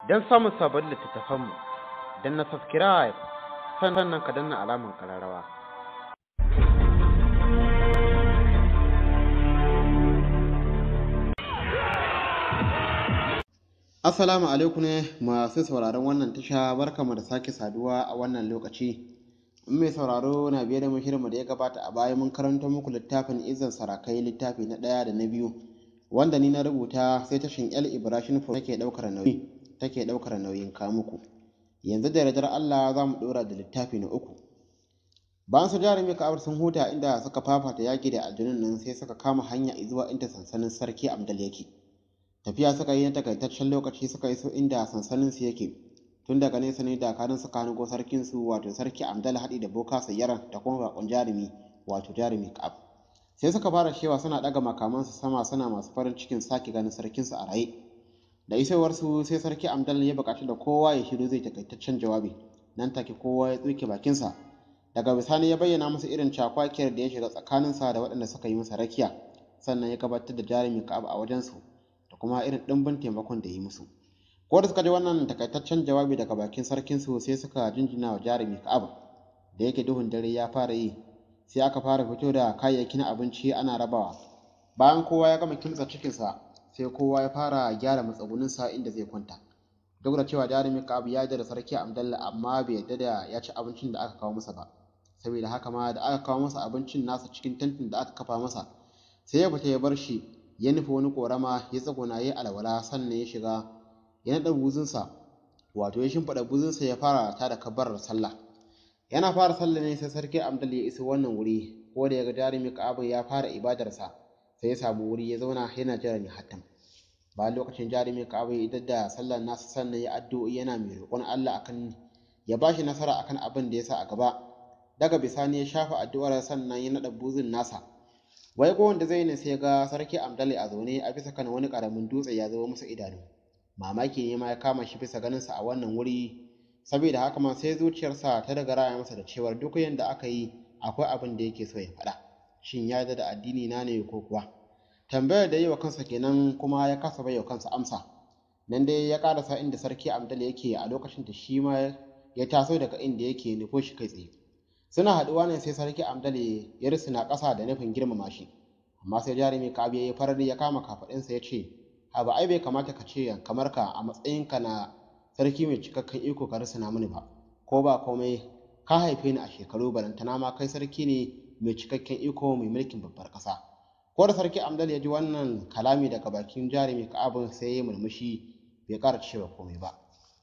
Don samun sabon littattafanmu, don na subscribe sannan ka danna alamar kararrawa. Assalamu alaikum ne masu sauraron wannan tasha barkamu da sake saduwa a wannan lokaci. In mai sauraro na biye da mu shirinmu da ya gabata a baya mun karanto muku littafin Izan Sarakai littafi na ɗaya da na biyu wanda ni na rubuta sai tashin El Ibrahim Fo take ɗaukar nauyi take ɗaukar nauyin kamuku. Yanzu da yardar Allah za mu ɗora da littafi na uku. Bayan su jarumi ka'abar sun huta inda suka fafata yaƙi da aljanun nan sai suka kama hanya zuwa inda sansanin sarki Amdal yake. Tafiya suka yi na takaitaccen lokaci suka iso inda sansanin su yake. Tun daga nesa ne dakarun suka hango sarkin su wato sarki Amdal haɗi da Boka Sayyaran da kuma bakon jarumi wato jarumi Ka'ab. Sai suka fara shewa suna ɗaga makamansu sama suna masu farin cikin sake ganin sarkin su a raye. Da isowarsu sai sarki Amdal ya buƙaci da kowa ya shiru zai takaitaccen jawabi. Nan take kowa ya tsuke bakinsa. Daga bisani ya bayyana musu irin cakwakiyar da ya shiga tsakaninsa da waɗanda suka yi masa rakiya. Sannan ya gabatar da jarumi Ka'ab a wajensu da kuma irin ɗimbin taimakon da ya yi musu. Ko da suka ji wannan takaitaccen jawabi daga bakin sarkinsu sai suka jinjina wa jarumi Ka'ab. Da yake duhun dare ya fara yi sai aka fara fito da kayayyakin abinci ana rabawa. Bayan kowa ya gama kimtsa cikinsa sai kowa ya fara gyara matsuguninsa inda zai kwanta duk da cewa jarumi Ka'ab ya da sarki Abdallah amma bai yarda da ya ci abincin da aka kawo masa ba saboda haka ma da aka kawo masa abincin nasa cikin tantin da aka kafa masa sai ya fita ya bar shi ya nufi wani korama ya tsagona ya alwala sannan ya shiga ya naɗa buzunsa wato ya shimfiɗa buzunsa ya fara ta da kabbarar sallah yana fara sallah ne sai sarki Abdallah ya iso wannan wuri ko da ya ga jarumi Ka'ab ya fara ibadarsa sai ya samu wuri ya zauna yana jira ne hatam bayan lokacin jarumi ka'aba ya da sallar nasa sannan ya addu'o'i yana mai roƙon Allah akan ya bashi nasara akan abin da ya sa a gaba daga bisani ya shafa addu'ar sannan ya naɗa buzin nasa wai ko wanda zai ne sai ga sarki Amdali a zaune a bisa kan wani ƙaramin dutse ya zama masa idanu mamaki ne ma ya kama shi bisa ganinsa a wannan wuri saboda haka ma sai zuciyarsa ta daga raya masa da cewar duk yanda aka yi akwai abin da yake so ya faɗa shin ya da addini na ne ko kuwa tambayar da yi wa kansa kenan kuma ya kasa bai wa kansa amsa nan dai ya karasa inda sarki amdal yake a lokacin da shi ma ya taso daga inda yake nufo shi kai tsaye suna haɗuwa ne sai sarki amdal ya risina ƙasa da nufin girmama shi amma sai jarumi kabi ya yi farari ya kama kafaɗinsa ya ce abu ai bai kamata ka ce kamar ka a matsayinka na sarki mai cikakken iko ka risina mini ba ko ba komai ka haife ni a shekaru balantana ma kai sarki ne mai cikakken iko mai mulkin babbar ƙasa ko da sarki amdal ya ji wannan kalami daga bakin jarumi ka'abin sai ya murmushi bai ƙara cewa komai ba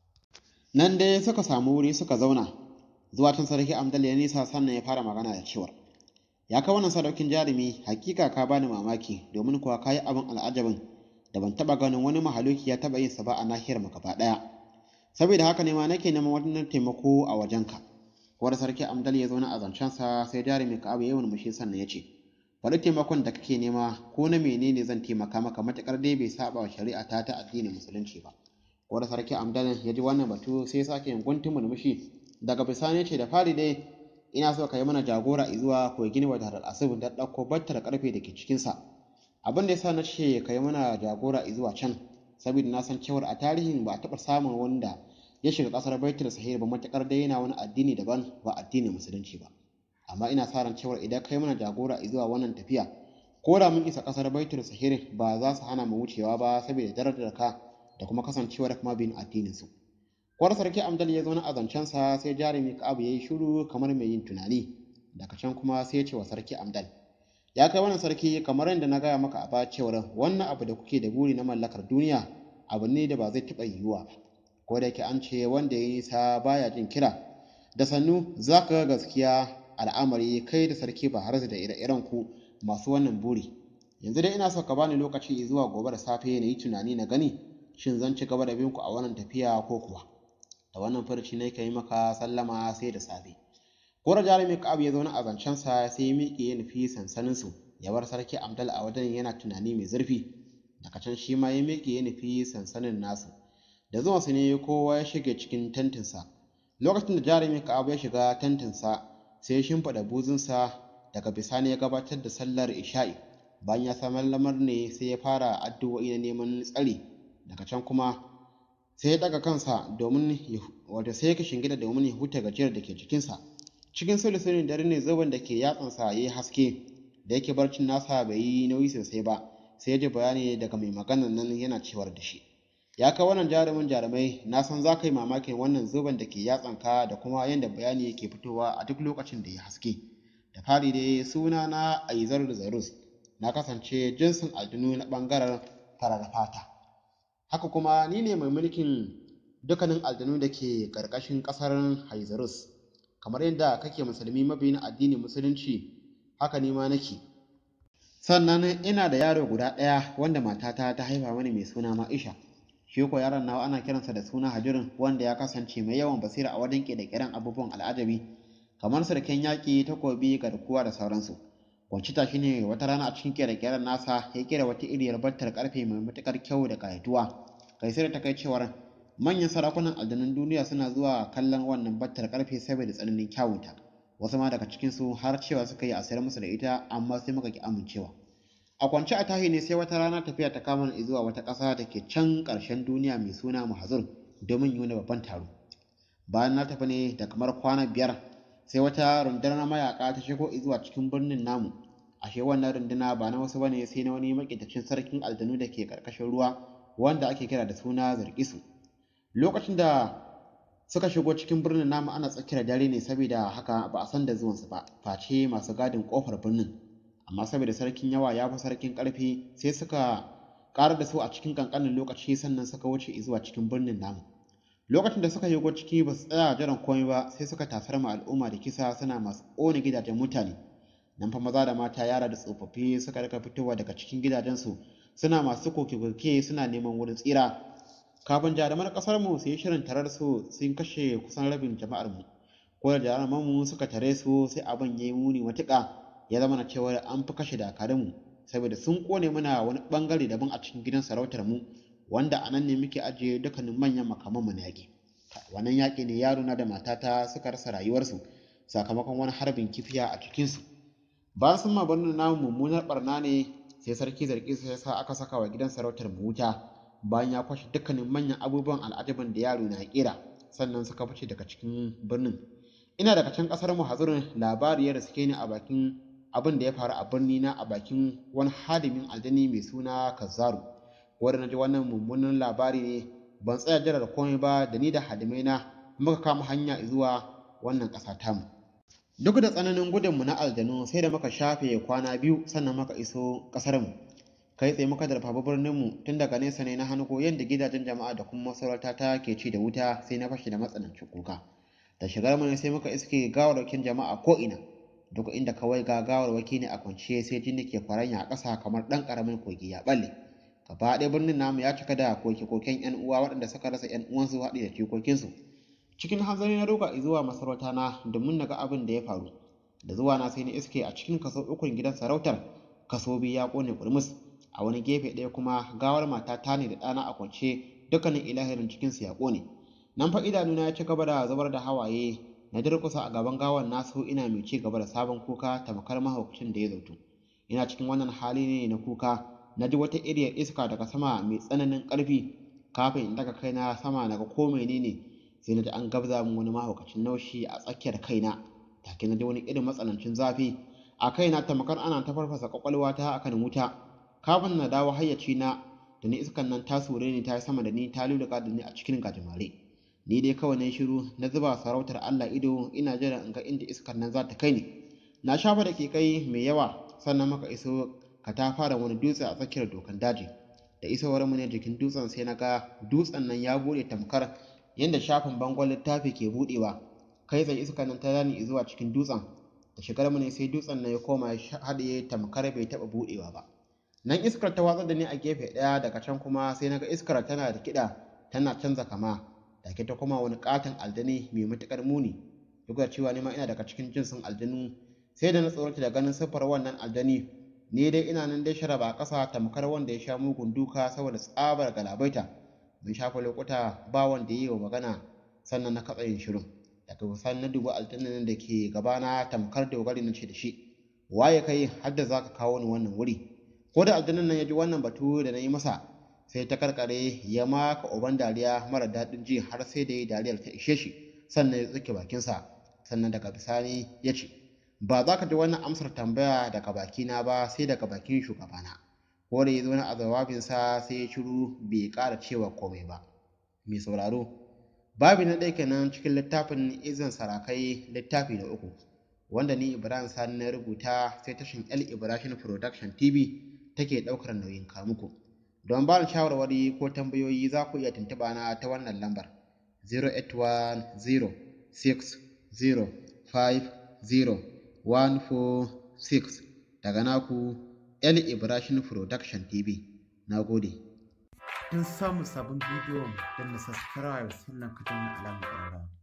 nan dai suka samu wuri suka zauna zuwa tun sarki amdal ya nisa sannan ya fara magana da cewar ya kai wannan sadaukin jarumi hakika ka bani mamaki domin kuwa ka yi abin al'ajabin da ban taɓa ganin wani mahaluki ya taɓa yin sa ba a nahiyar mu gaba ɗaya saboda haka ne ma nake neman wannan taimako a wajenka ko da sarki amdal ya zauna a zancensa sai jarumi ka'abu ya yi murmushi sannan ya ce faɗi taimakon da kake nema ko na menene zan taimaka maka matuƙar dai bai saba wa shari'a ta ta addinin musulunci ba ko da sarki amdalin ya ji wannan batu sai sake yin guntun murmushi daga bisani ce da fari dai ina so ka yi mana jagora zuwa kogin wadar asibin da ɗauko battar ƙarfe da ke cikinsa abin da yasa na ce ka yi mana jagora zuwa can saboda na san cewar a tarihin ba a taɓa samun wanda ya shiga ƙasar baitul sahir ba matuƙar dai yana wani addini daban ba addinin musulunci ba amma ina sa ran cewar idan kai mana jagora zuwa wannan tafiya ko da mun isa kasar baitul sahir ba za su hana mu wucewa ba saboda darajar ka da kuma kasancewar kuma bin addinin su kwar sarki amdal ya zauna a zancensa sai jarumi ka'abu ya yi shiru kamar mai yin tunani daga can kuma sai ya ce wa sarki amdal ya kai wannan sarki kamar yadda na gaya maka a baya cewar wannan abu da kuke da buri na mallakar duniya abu ne da ba zai taɓa yiwuwa ba ko da yake an ce wanda ya yi sa baya jin kira da sannu za ka ga gaskiya al'amari kai da sarki ba har da ire-iren ku masu wannan buri yanzu dai ina so ka bani lokaci zuwa gobe da safe na yi tunani na gani shin zan ci gaba da bin ku a wannan tafiya ko kuwa da wannan farci ne ka yi maka sallama sai da safe kora jarumi ka'ab ya zauna a zancensa sai ya miƙe ya nufi sansanin su ya bar sarki amdal a wajen yana tunani mai zurfi daga can shi ma ya miƙe ya nufi sansanin nasu da zuwansu ne kowa ya shige cikin tentinsa lokacin da jarumi ka'ab ya shiga tentinsa sai ya shimfiɗa buzunsa daga bisani ya gabatar da sallar isha'i bayan ya samar lamar ne sai ya fara addu'o'i na neman tsari daga can kuma sai ya ɗaga kansa domin wato sai ya shingida domin ya huta gajiyar da ke jikinsa cikin sulsulin dare ne zoben da ke yatsansa ya yi haske da yake barcin nasa bai yi nauyi sosai ba sai ya ji bayani daga mai maganan nan yana cewar da shi ya kai wannan jarumin jarumai na san za ka yi mamakin wannan zoben da ke yatsanka da kuma yadda bayani yake fitowa a duk lokacin da ya haske da fari dai suna na aizar zarus na kasance jinsin aljinu na ɓangaren farar fata haka kuma ni ne mai mulkin dukkanin aljanu da ke ƙarƙashin ƙasar haizarus kamar yadda kake musulmi mabiyin addinin musulunci haka ni ma nake sannan ina da yaro guda ɗaya wanda matata ta haifa mani mai suna ma'isha shi ko yaron nawa ana kiransa da suna hajirin wanda ya kasance mai yawan basira a wajen ƙere-ƙeren abubuwan al'ajabi kamar sarkin yaƙi takobi garkuwa da sauransu kwancita shi ne wata rana a cikin ƙere-ƙeren nasa ya ƙera wata iriyar battar ƙarfe mai matuƙar kyau da ƙayatuwa kai sai da ta kai cewar manyan sarakunan aljanun duniya suna zuwa kallon wannan battar ƙarfe saboda tsananin kyawunta wasu ma daga cikinsu har cewa suka yi a sayar musu da ita amma sai muka ki amincewa a kwance a tahi ne sai wata rana tafiya ta kama ni zuwa wata ƙasa da ke can ƙarshen duniya mai suna mahazur domin yi wani babban taro bayan na tafi ne da kamar kwana biyar sai wata rundunar mayaka ta shigo zuwa cikin birnin namu ashe wannan runduna ba na wasu bane sai na wani makitacin sarkin aljanu da ke ƙarƙashin ruwa wanda ake kira da suna zargisu lokacin da suka shigo cikin birnin namu ana tsakiyar dare ne saboda haka ba a san da zuwansu ba face masu gadin kofar birnin amma saboda sarkin yawa ya fi sarkin karfi sai suka ƙara da su a cikin kankanin lokaci sannan suka wuce zuwa cikin birnin namu lokacin da suka shigo ciki ba su tsaya jiran komai ba sai suka tasar ma al'umma da kisa suna masu ƙone gidajen mutane nan fa maza da mata yara da tsofaffi suka rika fitowa daga cikin gidajensu suna masu koke-koke suna neman wurin tsira kafin jaruman kasar mu su yi shirin tarar su sun kashe kusan rabin jama'ar mu ko da jaruman mu suka tare su sai abin yayi muni matuƙa ya zama na cewa an fi kashe dakarun mu saboda sun kone mana wani bangare daban a cikin gidan sarautar mu wanda anan ne muke ajiye dukkanin manyan makaman mu na yaƙi wannan yaƙi ne yaro na da matata suka rasa rayuwarsu sakamakon wani harbin kifiya a cikinsu bayan sun ma birnin namu mummunar barna ne sai sarki zargi sai ya sa aka saka wa gidan sarautar mu wuta bayan ya kwashe dukkanin manyan abubuwan al'ajaban da yaro na kera sannan suka fice daga cikin birnin ina daga can kasar mu hazurin labari ya riske ni a bakin abin da ya faru a birni na a bakin wani hadimin aljani mai suna kazzaru wanda na ji wannan mummunan labari ne ban tsaya jira da komai ba da ni da hadimai na muka kama hanya zuwa wannan ƙasa tamu duk da tsananin gudunmu na aljanu sai da muka shafe kwana biyu sannan muka iso ƙasarmu kai tsaye muka darfafa birninmu tun daga nesa ne na hannu yadda gidajen jama'a da kuma masarauta ta ke ci da wuta sai na fashe da matsanancin kuka da shigar mu ne sai muka iske gawarwakin jama'a ko ina duk inda kawai ga gawarwaki ne a kwance sai jini ke kwaranya a ƙasa kamar ɗan ƙaramin kogi ya ɓalle gaba ɗaya birnin namu ya cika da koke-koken 'yan uwa waɗanda suka rasa 'yan uwansu haɗi da jikokinsu cikin hanzari na roƙa zuwa masarauta na domin na ga abin da ya faru da zuwa na sai na iske a cikin kaso ukun gidan sarautar kaso biyu ya ƙone ƙurmus a wani gefe ɗaya kuma gawar matata ne da ɗana a kwance dukkanin ilahirin cikinsu ya ƙone nan fa idanuna ya ci gaba da zubar da hawaye na durƙusa a gaban gawar nasu ina mai ci gaba da sabon kuka tamkar mahaukacin da ya zautu ina cikin wannan hali ne na kuka na ji wata iriyar iska daga sama mai tsananin ƙarfi kafin in daga kaina sama naga ko menene sai na ji an gabza min wani mahaukacin naushi a tsakiyar kaina take na ji wani irin matsanancin zafi a kaina tamkar ana ta farfasa kwakwalwata akan wuta kafin na dawo hayyaci na da ni iskan nan ta sure ni ta yi sama da ni ta luluka da ni a cikin gajimare ni dai kawai na shiru na zuba sarautar Allah ido ina jira in ga inda iskan nan za ta kai ni na shafa da kai mai yawa sannan muka iso ka ta fara wani dutse a tsakiyar dokan daji da isowar mu ne jikin dutsen sai na ga dutsen nan ya bude tamkar yadda shafin bangon littafi ke budewa kai tsaye iskan nan ta zani zuwa cikin dutsen da shigar mu ne sai dutsen nan ya koma ya haɗiye tamkar bai taɓa budewa ba nan iskar ta watsar da ni a gefe ɗaya daga can kuma sai na ga iskar tana da kiɗa tana canza kama take ta kuma wani katon aljani mai matuƙar muni duk da cewa ni ma ina daga cikin jinsin aljanu sai da na tsorata da ganin siffar wannan aljani ni dai ina nan dai sharaba a ƙasa tamkar wanda ya sha mugun duka saboda tsabar galabaita mun shafa lokuta ba wanda ya yi wa magana sannan na katsa yin shirin daga kusan na dubi aljannan da ke gabana tamkar dogari na ce da shi waye kai har da za ka kawo ni wannan wuri ko da aljannan nan ya ji wannan batu da na yi masa sai ta karkare ya maka uban dariya mara daɗin ji har sai da ya dariyar ta ishe shi sannan ya tsuke bakinsa sannan daga bisani ya ce ba za ka ji wannan amsar tambaya daga bakina ba sai daga bakin shugabana ko da ya zo a jawabinsa sai ya shiru bai ƙara cewa komai ba mai sauraro babi na ɗaya kenan cikin littafin izin sarakai littafi na uku wanda ni ibrahim sani na rubuta sai tashin el ibrahim production tv take ɗaukar nauyin kamuku don ba ni shawarwari ko tambayoyi za ku iya tuntuɓa na ta wannan lambar 08106050146 daga naku El Ibrahim Production TV. Na gode. Don samun sabon bidiyon don na subscribe sannan ka danna alamar ƙararrawa.